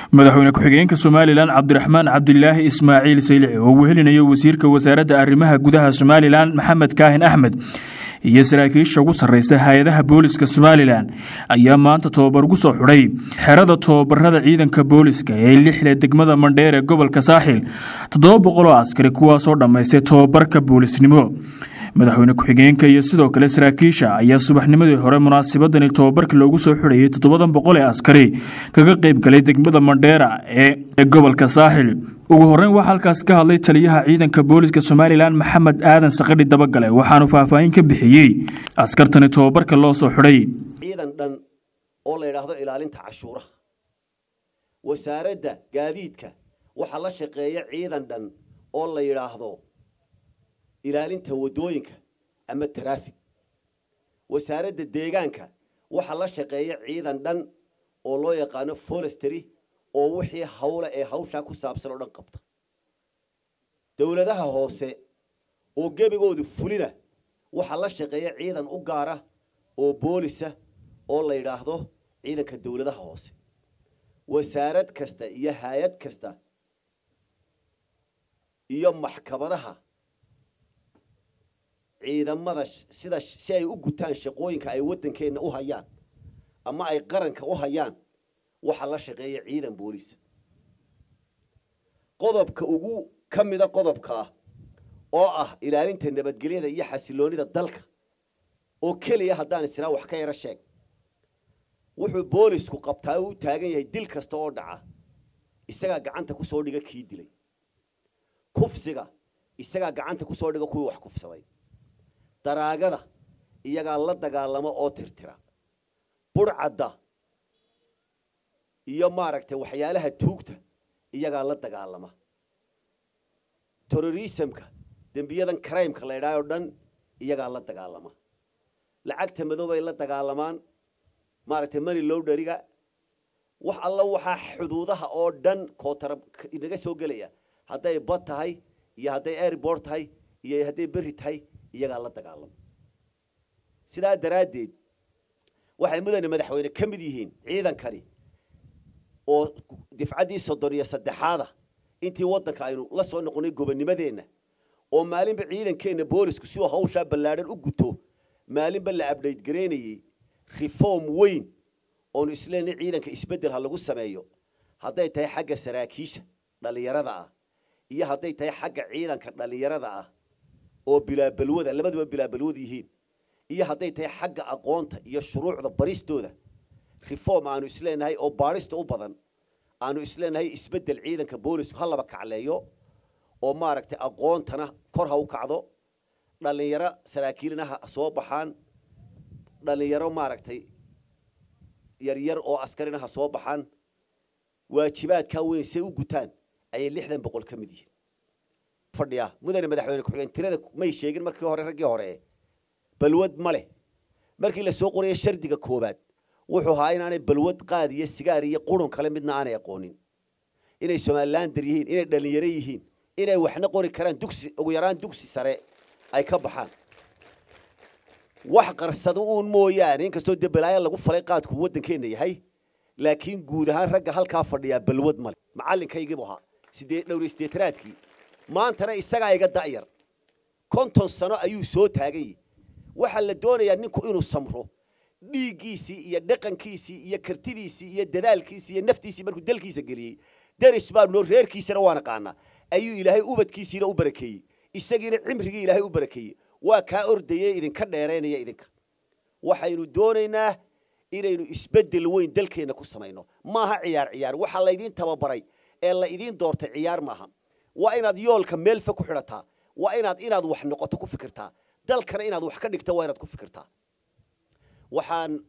madaxweyne ku-xigeenka somalilan cabdiraxmaan cabdilaahi ismaaciil saylici oo wehelinayo wasiirka wasaaradda arrimaha gudaha somalilan maxamed kaahin axmed iyo saraakiisha ugu sarreysa hay-adaha booliska somalilan ayaa maanta tobabar ugu soo xidhay xerada tobabarada ciidanka booliska ee lixda degmada mandheer ee gobolka saaxil toddoba boqoloo askari kuwaasoo dhammaystay tobabarka boolisnimo madaxweyne ku-xigeenka iyo sidoo kale saraakiisha ayaa subaxnimadii hore munaasabadani tobabarka loogu soo xidhayay toddobadan boqol ee askari kaga qayb galay degmada mandheera ee gobolka saaxil ugu horreyn waxaa halkaas ka hadlay taliyaha ciidanka booliska somalilan maxamed aadan sakadhi dabagale waxaanu faahfaahin ka bixiyey askartani tobabarka loo soo xidhay ciidan dhan oo la yidhaahdo ilaalinta cashuuraha wasaaradda gaadiidka waxaa la shaqeeya ciidan dhan oo la yidhaahdo ilaalinta waddooyinka ama taraafig wasaaradda deegaanka waxaa la shaqeeya ciidan dhan oo loo yaqaano forestry oo wixii hawle ee hawshaa ku saabsan oo dhan qabta dowladaha hoose oo gebigoodu fulina waxaa la shaqeeya ciidan u gaara oo boolisa oo la yidhaahdo ciidanka dowladaha hoose wasaarad kasta iyo hay-ad kasta iyo maxkamadaha ciidamada sida si ay u gutaan shaqooyinka ay waddankeenna u hayaan ama ay qaranka u hayaan waxaa la shaqeeya ciidan booliisa qodobka ugu ka mida qodobka ah oo ah ilaalinta nabadgelyada iyo xasiloonida dalka oo keliya haddaan isnaa wax ka yaro sheeg wuxuu boolisku qabtaa u taagan yahay dil kasta oo dhaca isagaa gacanta ku soo dhiga kii dilay kufsiga isagaa gacanta ku soo dhiga kuwii wax kufsaday daraagada iyagaa la dagaalamo oo tirtira burhcadda iyo maaragtay waxyaalaha tuugta iyagaa la dagaalama terrorismka dembiyadan crimeka la ydhahay o dhan iyagaa la dagaalama lacagta madoobay la dagaalamaan maaragtay money lowdheriga wax alla waxaa xuduudaha oo dhan kootara inaga soo gelaya hadday bad tahay iyo hadday airbort tahay iyo hadday berri tahay iyagaa la dagaalama sidaa daraaddeed waxay mudane madaxweyne ka mid yihiin ciidankani oo difcaddii soddon iyo saddexaada intii waddanka aynu la soo noqonay gobonnimadeenna oo maalinba ciidankeenna boolisku si uu hawshaa ballaadhan u guto maalinba la abdhayt garaynayey reform weyn oonu isleenay ciidanka isbeddel ha lagu sameeyo hadday tahay xagga saraakiisha dhallinyarada ah iyo hadday tahay xagga ciidanka dhallinyarada ah oo bilaabalwada labaduba bilaabalwad yihiin iyo hadday tahay xagga aqoonta iyo shuruucda baristooda reform aanu isleenahay oo baadhista u badan aanu isleenahay isbeddel ciidanka boolisku ha laba kacleeyo oo maaragtay aqoontana kor ha u kacdo dhallinyaro saraakiilina ha soo baxaan dhallinyaro maaragtay yaryar oo askarina ha soo baxaan waajibaadkaa weyn say u gutaan ayay lixdan boqol ka mid yihiin fadhiya mudane madaxweyne ku-xigeen tirada may sheegin markii hore raggii hore balwad ma leh markii la soo qoraya shardiga koowaad wuxuu ahaa inaanay balwad qaad iyo sigaar iyo qurun kale midna aanay aqoonin inay somalilander yihiin inay dhallinyaro yihiin inay waxna qori karaan dugsi ugu yaraan dugsi sare ay ka baxaan wax qarsado uun mooyaane inkastoo dee balaayo lagu falay qaadku waddankeenna yahay laakiin guud ahaan ragga halkaa fadhiyaa balwad male macallinkaygiibu ahaa sidee dhowriy siddeetanaadkii maantana isagaa iga da'yar konton sano ayuu soo taagan yahi waxaa la doonayaa ninku inuu samro dhiiggiisii iyo dhaqankiisii iyo kartidiisii iyo dadaalkiisii iyo naftiisii markuu dalkiisa geliyey deris baa noo reerkiisana waa naqaanaa ayuu ilaahay ubadkiisiina u barakeeyey isagiina cimrigii ilaahay u barakeeyey waa kaa ordayee idinka dheeraynaya idinka waxaynu doonaynaa inaynu isbeddel weyn dalkeenna ku samayno maaha ciyaar ciyaar waxaa laydiin tababaray ee la idiin doortay ciyaar maaha waa inaad yoolka meelfa ku xidhataa waa inaad inaad wax noqoto ku fikirtaa dalkana inaad wax ka dhigto waa inaad ku fikirtaa waxaan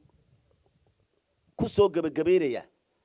ku soo gebagabaynayaa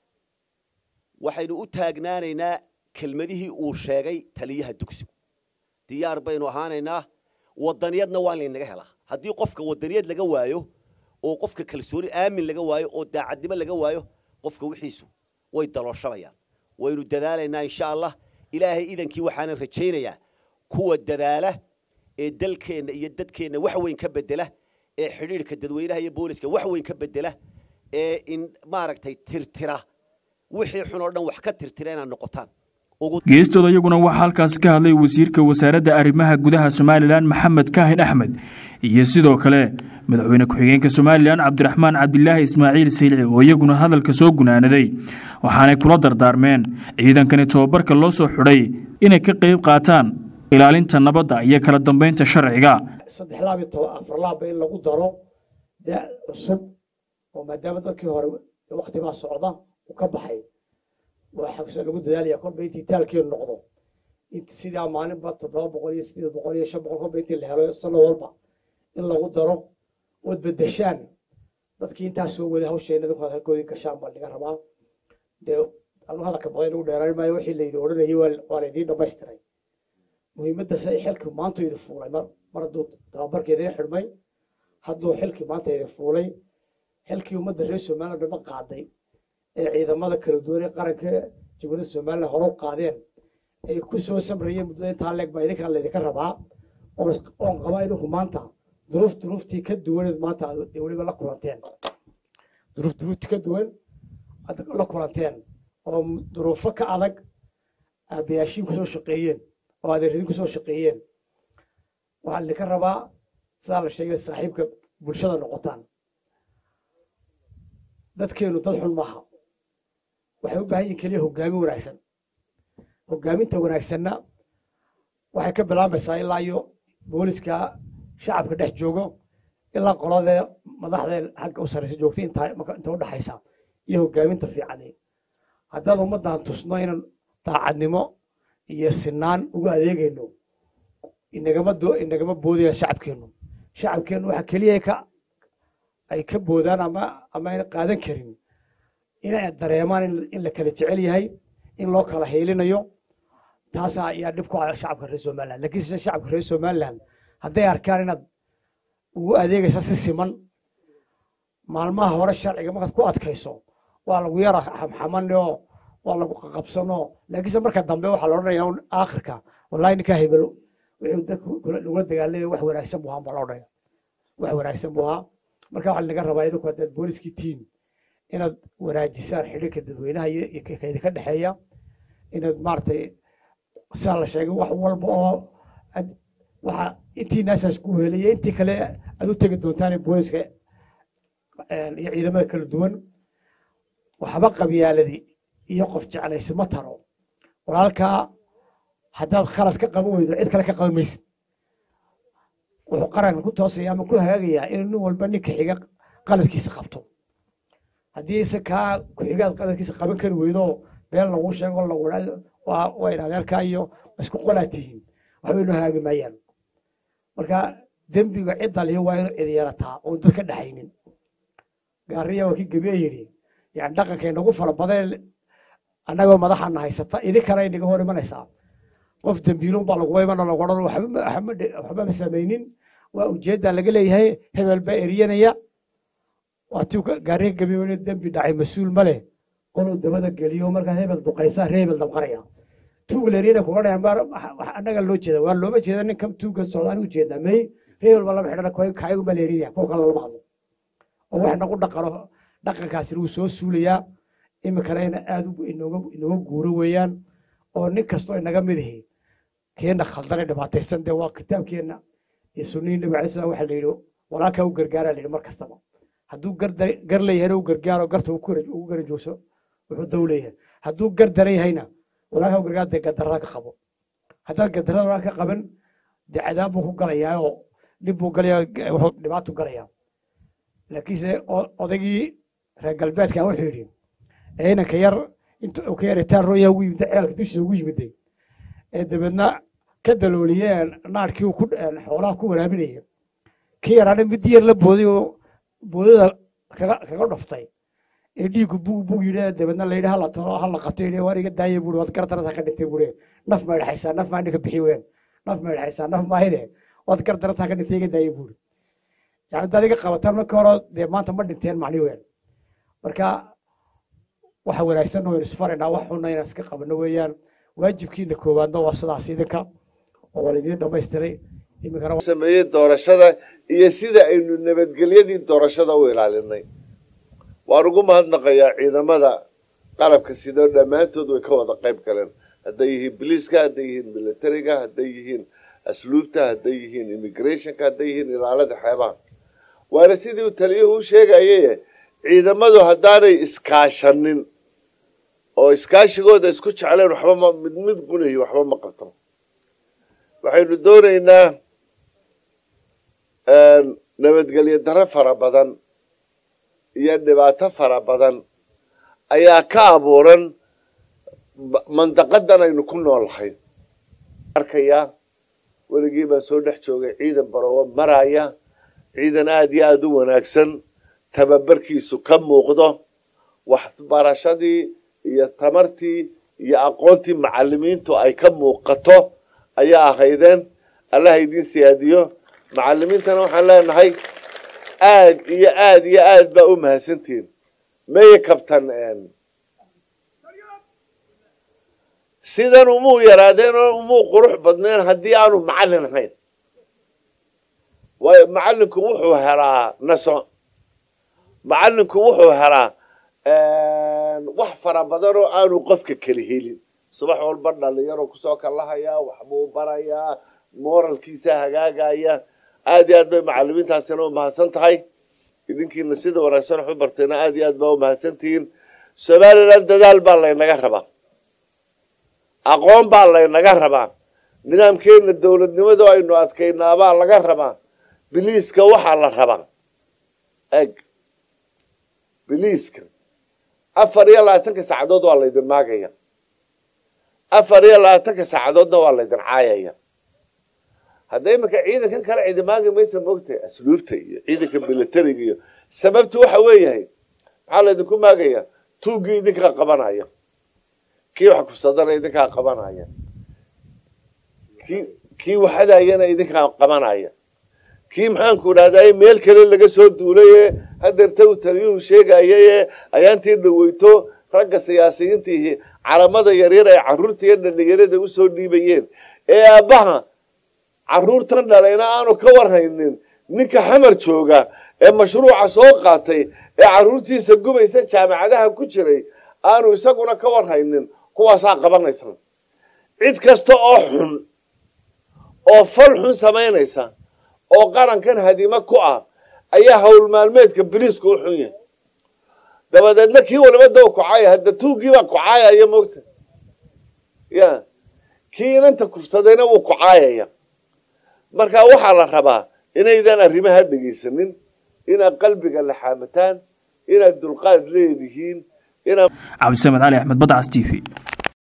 waxaynu u taagnaanaynaa kelmadihii uu sheegay taliyaha dugsigu diyaar baynu ahaanaynaa waddaniyadna waa laynaga helaa haddii qofka waddaniyad laga waayo oo qofka kalsooni aamin laga waayo oo daacadnimo laga waayo qofka wixiisu way dalooshabayaan waynu dadaalaynaa insha allah ilaahay idankii waxaanan rajaynayaa kuwa dadaala ee dalkeenna iyo dadkeenna wax weyn ka bedela ee xidhiidhka dadweynaha iyo booliska wax weyn ka bedela ee in maaragtay tirtira wixii xun oo dhan wax ka tirtira inaad noqotaan geestooda iyaguna waxaa halkaas ka hadlay wasiirka wasaaradda arrimaha gudaha somalilan maxamed kaahin axmed iyo sidoo kale madaxweyne ku-xigeenka somalilan cabdiraxmaan cabdilaahi ismaaciil saylici oo iyaguna hadalka soo gunaanaday waxaanay kula dardaarmeen ciidankani tobabarka loo soo xidhay inay ka qayb qaataan ilaalinta nabadda iyo kala dambeynta sharciga saddex laab iyo toban afar laabba in lagu daro da cusub oo maadaama dadkii hore waktigaa socda uu ka baxay waxaa lagu dadaalaya kolba intii taalkeenu noqdo sidaa maalinba toddoba boqol iyo sideed boqol iyo shan boqol kolba intii la helo sano walba in lagu daro ood bedeshaan dadkii intaa soo wada hawsheena dadku halkoodii gashaan baa laga rabaa dee anu hadalka badan lagu dheeraan maayo wixii laydi odhanayay waa laydiin dhammaystiray muhiimaddaas ay xilkii maanta idi fuulay mar mar hadduu tababarkeeda xidhmay hadduu xilkii maanta idi fuulay xilkii ummadda reer somaliland dhama qaaday ee ciidamada kala duwan ee qaranka jamhuuriyadda somaliland hore u qaadeen ay ku soo samrayeen muddada intaa leeg baa idinkan laydinka rabaa oon qabaa idinku maanta duruuf duruuftii ka duwaneed maanta aad weliba la kulanteen duruuf duruuftii ka duwan aad la kulanteen oo duruufo ka adag aabayaashiin kusoo shaqeeyeen oo adeeradin kusoo shaqeeyeen waxaa idinka rabaa sidaa la sheegay saaxiibka bulshada noqotaan dadkeenu dad xun maaha waxay u baahan yihin keliya hoggaamin wanaagsan hoggaaminta wanaagsanna waxay ka bilaabaysaa ilaa iyo booliska shacabka dhex joogo ilaa qoladee madaxdee xagga u sarraysa joogta inta inta u dhaxaysa iyo hoggaaminta fiicani haddaad ummaddan tusno inaan daacadnimo iyo sinaan ugu adeegayno inagama do inagama boodayaan shacabkeennu shacabkeennu waxa keliya ka ay ka boodaan ama ama ayna qaadan karin inay dareemaan in la kala jecel yahay in loo kala hiilinayo taasaa ayaa dhib ku ah shacabka reer somaliland laakiin sida shacabka reer somaliland hadday arkaan inaad ugu adeegaysa si siman maalmaha hore sharciga markaad ku adkayso waa lagu yara xamxamanoo waa lagu qaqabsano laakiinse marka dambe waxaa la odhanaya aakhirka wallahi ninkaa hebel wuxuu dadku lagula dagaalamaya wax wanaagsan buu ahaan baa la odhanaya wax wanaagsan buu ahaa marka waxaa laga rabaa idinku haddaad booliskii tiin inaad wanaajisaan xidhiirka dadweynaha iyo kaydinka dhexeeya inaad maaragtay sidaa la sheegay wax walba oo waxa intii naasaas ku helaya intii kale aad u tegi doontaan booliska iyo ciidamada kala duwan waxba qabyaaladi iyo qof jeclaysi ma taro walaalkaa haddaad khalad ka qaban weydo cid kale ka qaban maysid wuxuu qaranka ku toosaya ama ku hagaagayaa inuu nin walba ninka xiga qaladkiisa qabto haddii ise kaa ku-xigaad qaladkiisa qaban kari weydo been lagu sheego lagu waa in adeerkaa iyo isku qolaa tihiin waxba inoo hagaagi maayaan marka dembiga cidda lihi waa inuu cidyarataa oon dad ka dhexaynin gaariya waa kii gebiye yidhi yani dhaqanka inagu fara badan annagoo madaxana haysata idinkana inaga hor imanaysaa qof dembiiluun baa laguba iman lagu odhan waxba ma samaynin waa ujeedda laga leeyahay hebel baa eriyanaya waa tii gaariga gebiye dembi dhacay mas-uul ma leh qoluu dabada geliyo markaa hebel duqaysaa ree hebel dabqaraya tuug leeriyana kuga dhayan annaga loo jeeda waa looma jeeda ninkan tuuga socdaan u jeedaa may ree hebel baa lama xidhana kaayagu baa leerinaya kuwa kale lama hadlo oo wax nagu dhaqano dhaqankaasina wuu soo suulayaa iminkana ina aad inooga guuro weeyaan oo nin kastoo inaga mid ihi keena khaldane dhibaataysan dee waa kitaabkeenna iyo sunnihii nabi alay slam waxaa la yidhi walaalkaa u gargaaraa la yidhi mar kastaba hadduu gar leeyahayna u gargaaro garta ugu garajoogso wuxuu dow leeyahay hadduu gar daran yahayna walaalkaa u gargaar dee gadarada ka qabo haddaad gadarada walaalka ka qaban dee cadaab buu ku galayaa oo dhib buu galayaa wuxuu dhibaatu galayaa laakiinse odaygii reer galbeedka wuxuu yidhi inanka yar intuu ka yaritaan rooya ugu yimid ceelka dushiisa ugu yimiday ee dabeedna ka dalooliyeen naarkii uu xoolaha ku waraabinaya kii yaraana mid yar la booday oo boodada kaga dhaftay ee dhiiggu bug bug yidhi dabeedna la yidhi hala talo hala qabto yidhi waar iga daaya buuri waad gardarada ka dhintay buuri naf ma dhexaysaa naf maa ninka bixi ween naf ma dhexaysaa naf maahine waad gardarada ka dhintay iga daaya buuri yani haddaad iga qabataan markii hore dee maanta ma dhinteen macni ween marka waxa wanaagsan oo isfaraynaa wax xunna inaan iska qabano weeyaan waajibkiina koowaadna waa sidaas idinka oo waa laydin dhamaystiray iminkana sameeyey doorashada iyo sida aynu nabadgelyadii doorashada u ilaalinay waan ugu mahadnaqayaa ciidamada qalabka sidoo dhammaantood way ka wada qayb galeen hadday yihiin biliiska hadday yihiin militariga hadday yihiin asluubta hadday yihiin immigrationka hadday yihiin ilaalada xeebaha waana sidii uu taliyuhu u sheegayaye ciidamadu haddaanay iskaashanin oo iskaashigooda isku jecleen waxba ma mid mid gunayo waxba ma qabto waxaynu doonaynaa nabadgelyo darro fara badan iyo dhibaato fara badan ayaa ka abuuran mandaqadan aynu ku noolahay arkayaa weligii baan soo dhex joogay ciidan baroowo maraya ciidan aada iyo aada u wanaagsan tababarkiisu ka muuqdo waxbarashadii iyo tamartii iyo aqoontii macalimiintu ay ka muuqato ayaa ahaydeen allaha idiin siyaadiyo macalimiintana waxaan leenahay aad iyo aad iyo aad baa u mahadsantihiin meye kabtan sidan umuu yaraadeen oo umuu qurux badneen haddii aanu macallin ahayn waayo macallinku wuxuu helaa naso macallinku wuxuu helaa wax fara badan oo aanu qofka keli helin subax walba dhalinyaro kusoo kallahayaa waxbuu barayaa moralkiisa hagaagaya aad iyo aad bay macalimiintaasina u mahadsan tahay idinkiina sida wanaagsan wax u bartayna aad iyo aad baa u mahadsantihiin somaliland dadaal baa laynaga rabaa aqoon baa laynaga rabaa nidaamkeena dowladnimada aynu adkaynaabaa laga rabaa biliiska waxaa la rabaa eg biliiska afar iyo labaatanka saacadood waa laydin maagaya afar iyo labaatanka saacadoodna waa laydin caayaya hadda iminka ciidankan kale ciidimaagi maysa moogtahay asluubta iyo ciidanka militariga iyo sababtu waxa weeyahay maxaa laydinku maagaya tuuggii idinkaa qabanaya kii wax kusadana idinkaa qabanaya kii kii waxadayana idinkaa qabanaya kii maxaanku idhahday meel kale laga soo duulaye hadeerta uu taliyuhu sheegayaye ayaantii dhaweyto ragga siyaasiyiintiihi calamada yaryar ay caruurta iyo dhalinyarada usoo dhiibayeen ee aabbaha caruurtan dhalayna aanu ka warhaynin ninka xamar jooga ee mashruuca soo qaatay ee caruurtiisa gubaysa jaamacadaha ku jiray aanu isaguna ka warhaynin kuwaasaa qabanaysa cid kasta oo xun oo fal xun samaynaysa oo qarankan hadimo ku ah ayaa hawl maalmeedka biliisku u xun yahay dabadeedna kii waliba daw kucaaya hadda tuuggiibaa kucaayaya moogta ya kii inanta kufsadayna wuu kucaayaya marka waxaa la rabaa inaydan arrimaha dhegaysanin inaad qalbiga laxaamataan inaad dulqaad leedihiin inaad cabdisamed cali axmed badcas t v